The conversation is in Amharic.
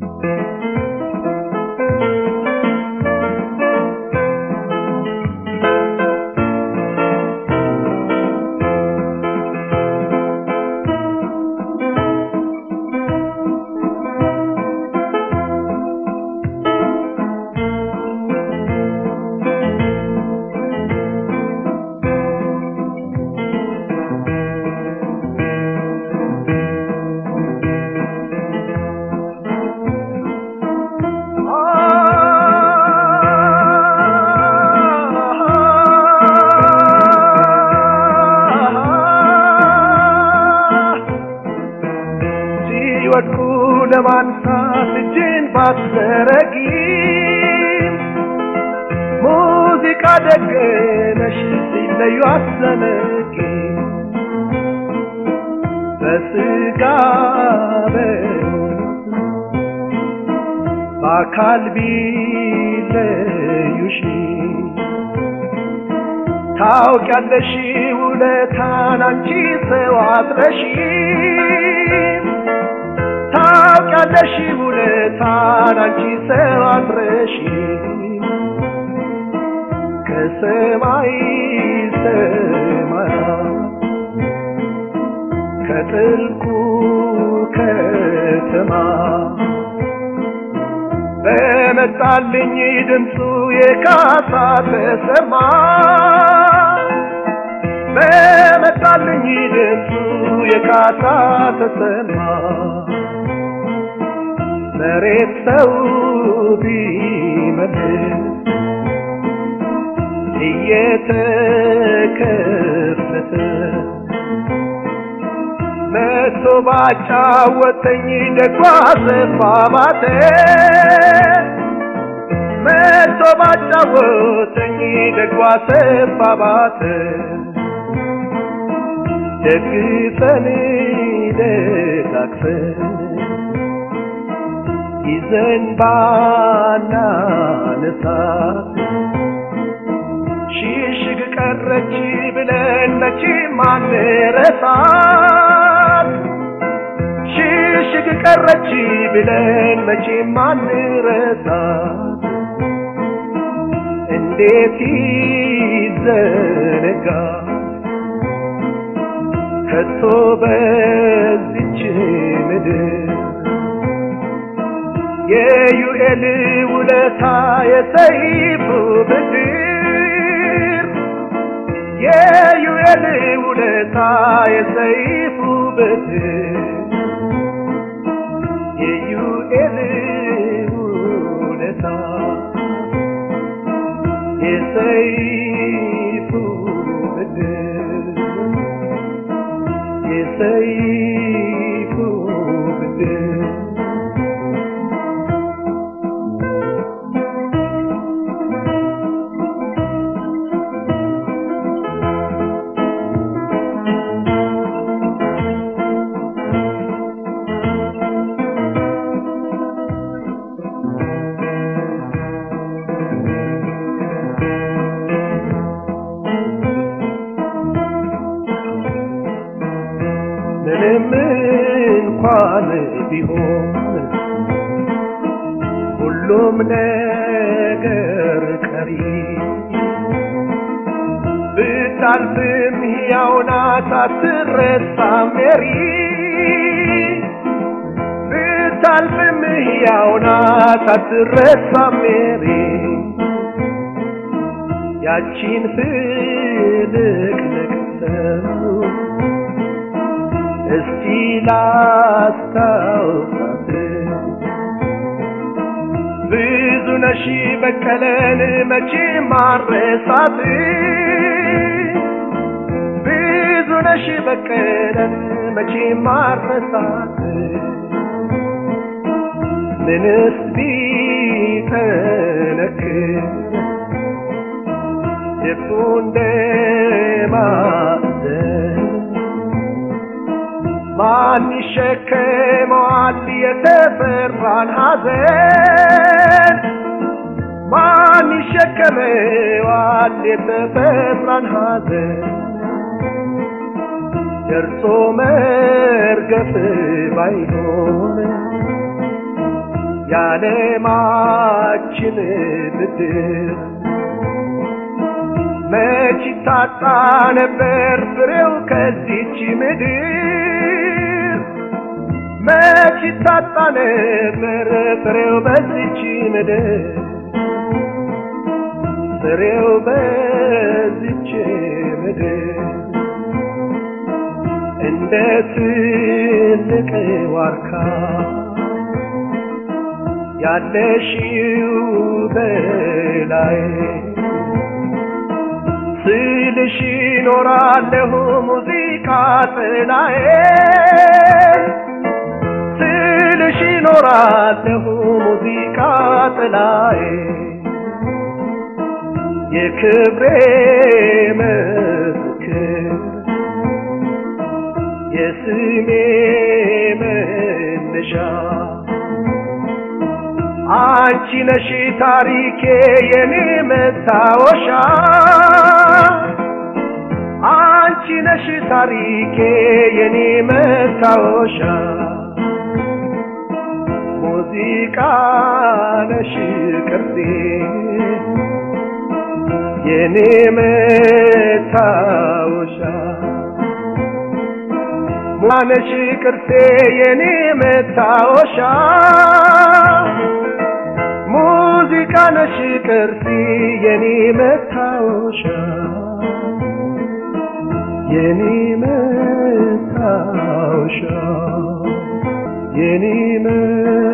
ሲወድቁ ለማንሳት እጅን ባትዘረጊም ሙዚቃ ደገነሽ ሲለዩ አትዘነጊ በስጋ በአካል ቢለዩሽ ታውቂያለሽ ውለታን አንቺ ሰው አትረሺም ታውቂያለሽ ውለታን አንቺ ሰው አትረሺም ከሰማይ ሰማያት ከጥልቁ ከተማ በመጣልኝ ድምፁ የካሳ ተሰማ በመጣልኝ ድምፁ የካሳ ተሰማ መሬት ሰው ቢመልስ እየተከፈተ መቶ ባጫወተኝ ደጓ ዘፋማተ መቶ ባጫወተኝ ደጓ ሰፋባተ ደግፈን ደጋግፈን ይዘን ባናነሳት ሽሽግ ቀረች ብለን መቼ ማንረሳት ሽሽግ ቀረች ብለን መቼ ማንረሳት እንዴት ይዘነጋ ከቶ በዚች ምድር የዩኤል ውለታ የሰይፉ ብድር የዩኤል ውለታ የሰይፉ ብድር የዩኤል ውለታ የሰይፉ ብድር የሰይፉ ብድር ምንም እንኳን ቢሆን ሁሉም ነገር ቀሪ ብታልፍም ሕያው ናት አትረሳም ሜሪ ብታልፍም ሕያው ናት አትረሳም ሜሪ ያቺን ፍልቅልቅ ሰው እስቲ ላስታውሳት ብዙ ነሽ በቀለን መቼ ማረሳት ብዙ ነሽ በቀለን መቼ ማረሳት ምንስ ቢጠነክር ልቡ እንደማዘን ማን ይሸከመዋል የተፈራን ሐዘን? ማን ይሸከመዋል የተፈራን ሐዘን? ደርሶ መርገፍ ባይሆን የዓለማችን ብድር መች ታጣ ነበር ፍሬው ከዚች ምድር መች ታጣ ነበር ፍሬው በዚች ምድር ፍሬው በዚች ምድር እንደ ትልቅ ዋርካ ያለሽው በላይ ስልሽ ኖራለሁ ሙዚቃ ጥላዬ ስልሽ ኖራለሁ ሙዚቃ ጥላዬ የክብሬ ምስክር የስሜ መነሻ አንቺ ነሽ ታሪኬ የኔ መታወሻ አንቺ ነሽ ታሪኬ የኔ መታወሻ ሙዚቃ ነሽ ቅርሴ የኔ መታወሻ ማነሽ ቅርሴ የኔ መታወሻ ሙዚቃ ነሽ ቅርሴ የኔ መታወሻ የኔ መታወሻ የኔ